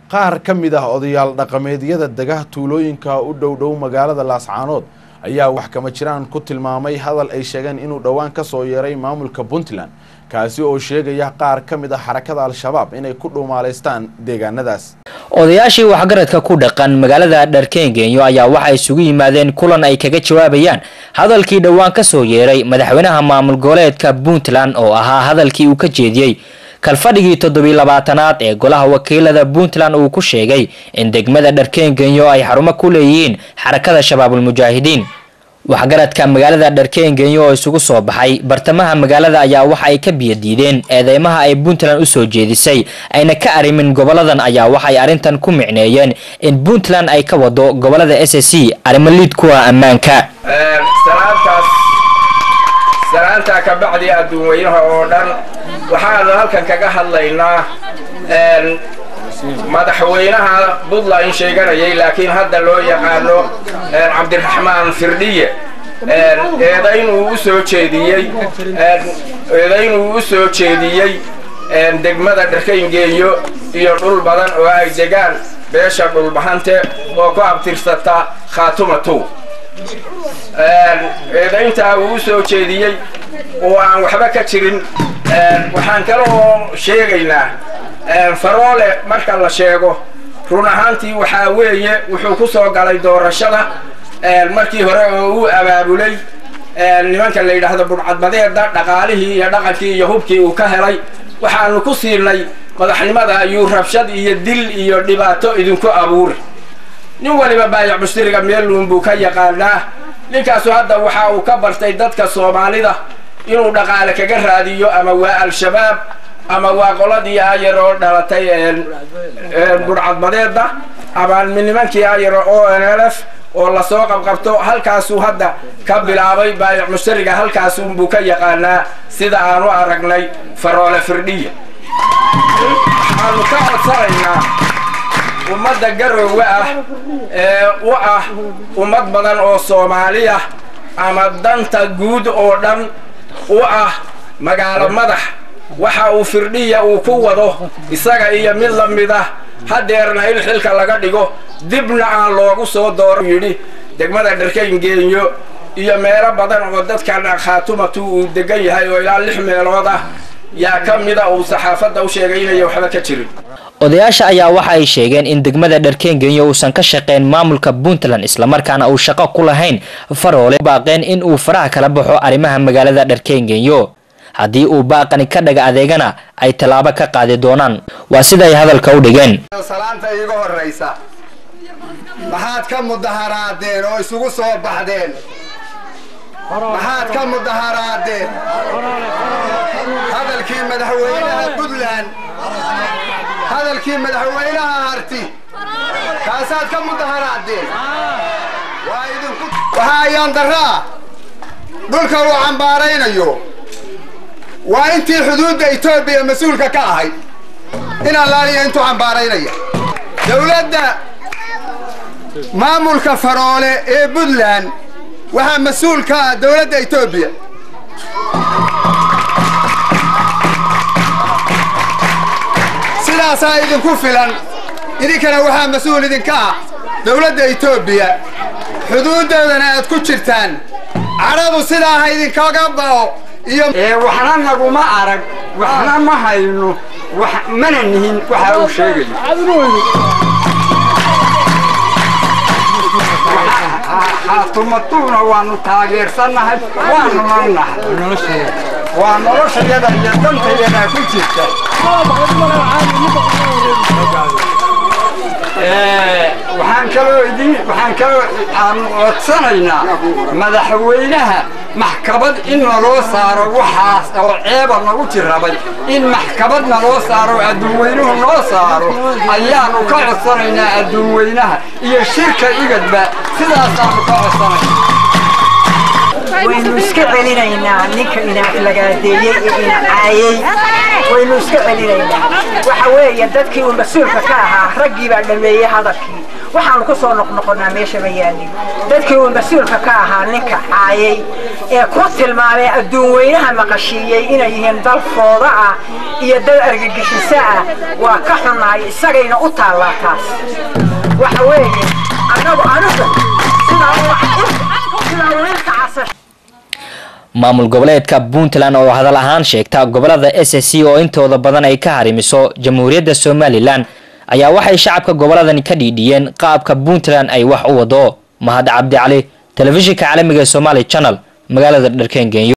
qaar ka mid ah odayaal dhaqameedyada dega tuulooyinka u dhow dhow magaalada laascaanood ayaa wax kama jiraan ku tilmaamay hadal ay sheegeen inuu dhowaan ka soo yeeray maamulka puntland kaasi oo sheegaya qaar ka mid ah xarakada al-shabaab inay ku dhuumaalaystaan deegaanadaas odayaashii waxgaradka ku dhaqan magaalada dharkeengenyo ayaa waxa isugu yimaadeen kulan ay kaga jawaabayaan hadalkii dhowaan ka soo yeeray madaxweynaha maamul goboleedka puntland oo ahaa hadalkii uu ka jeediyey kalfadhigii toddobiy labaatanaad ee golaha wakiilada puntland uu ku sheegay in degmada dharkeengenyo ay xarumo ku leeyihiin xarakada shabaabulmujaahidiin waxgaradka magaalada dharkeengenyo oo isugu soo baxay bartamaha magaalada ayaa waxa ay ka biyadiideen eedeymaha ay puntland usoo jeedisay ayna ka arrimin goboladan ayaa waxay arrintan ku micneeyeen in puntland ay ka wado gobolada s c arrimo liid kuwa ammaanka salaantaa ka bacdi adduunweynaha oo dhan waxaanu halkan kaga hadlaynaa madaxweynaha puntland sheeganayay laakiin hadda loo yaqaano cabdiraxmaan firdhiye eedaynuu u soo jeediyey eedaynuu u soo jeediyey degmada dharkayngeeyo iyo dhul badan oo ay degaan beesha dhulbahante oo ku abtirsata khaatumatu eedayntaa uu u soo jeediyey oo aan waxba ka jirin waxaan kaloo sheegaynaa faroole marka la sheego run ahaantii waxaa weeye wuxuu ku soo galay doorashada markii hore oo uu abaabulay nimanka la yidhaahdo budhcadbadeeda dhaqaalihii iyo dhaqankii iyo hubkii uu ka helay waxaanu ku siinay madaxnimada ayuu rabshad iyo dil iyo dhibaato idinku abuuri nin waliba baayac mushtiriga meeluun buu ka yaqaanaa ninkaasu hadda waxa uu ka bartay dadka soomaalida inuu dhaqaale kaga raadiyo ama waa al-shabaab ama waa qoladii ayar oo dhalatay budhcadbadeeda ama nimankii ayar o n l f oo lasoo qabqabto halkaasuu hadda ka bilaabay baayac mushtariga halkaasunbuu ka yaqaanaa sida aanu aragnay faroole firdhiya waxaanu ka codsanaynaa ummadda garoowe ah ee u ah ummad badan oo soomaaliya ama danta guud oo dhan u ah magaalo madax waxa uu firdhiya uu ku wado isaga iyo mid la mid ah hadeerna in xilka laga dhigo dibna aan loogu soo dooro yidhi degmada dharkayngeeyo iyo meelo badan oo dadkan khaatumatu uu degan yahay oo ilaa lix meelood ah yaa ka mida uu saxaafadda u sheegay inaya waxba ka jirin odayaasha ayaa waxa ay sheegeen in degmada dharkeengenyo uusan ka shaqeyn maamulka puntland islamarkaana uu shaqo ku lahayn faroole baaqeen in uu faraha kala baxo arrimaha magaalada dharkeengenyo haddii uu baaqani ka dhaga adeegana ay tallaabo ka qaadi doonaan waa sida ay hadalka u dhigeen salaanta iiga horraysa maxaad ka mudaharaadeen oo isugu soo baxdeen maxaad ka mudaharaadeen hadalkii madaxweynaha puntland hadalkii madaxweynaha harti kaasaad ka mudaharaadeen waxaa ayaan daraa dhulka uu cambaaraynayo waa intii xuduudda etoobiya mas-uulka ka ahayd in allaaliya intuu cambaaraynaya dowladda maamulka faroole ee puntland waxaa mas-uul ka ah dowladda etoobiya sidaasaa idinku filan idinkana waxaa mas-uul idinka ah dowladda etoobiya xuduuddoodana aad ku jirtaan cadhadu sidaa ha idinkaga bao iyo waxna naguma arag waxna ma hayno mana nihin waxa uu sheegayo xaatumatuuna waanu taageersannahay waanu nanahay waa noloshayada iyo dantayadaa ku jirta waxaan kaloo idin waxaan kaloo aanu codsanaynaa madaxweynaha maxkamad in naloo saaro waxaas oo ceeba nagu jirrabay in maxkamad naloo saaro adduunweynuhu noo saaro ayaanu ka codsanaynaa adduunweynaha iyo shirka igadba sidaasaanu ka codsanayna waynu iska celinaynaa ninka inaaflagaadeeyey ee inacaayey waynu iska celinaynaa waxa weeye dadkii uu mas-uulka ka ahaa raggii baa dhameeyey hadalkii waxaanu ku soo noqnoqonnaa meesha ma yaalin dadkii uu mas-uulka ka ahaa ninka caayey ee ku tilmaamay adduun weynaha maqashiiyey inay yihiin dal fooda ah iyo dal argagixiso ah waa ka xunnahay isagayna u taallaa taas waxa weeye annagu anigu sidaa wiilka casasha maamul goboleedka puntland oo hadal ahaan sheegta gobolada s c oo intooda badan ay ka harimiso jamhuuriyadda somalilan ayaa waxay shacabka goboladani ka dhiidhiyeen qaabka puntland ay wax u wado mahad cabdi cali telefishinka caalamiga ee somaali channel magaalada dharkeen genyo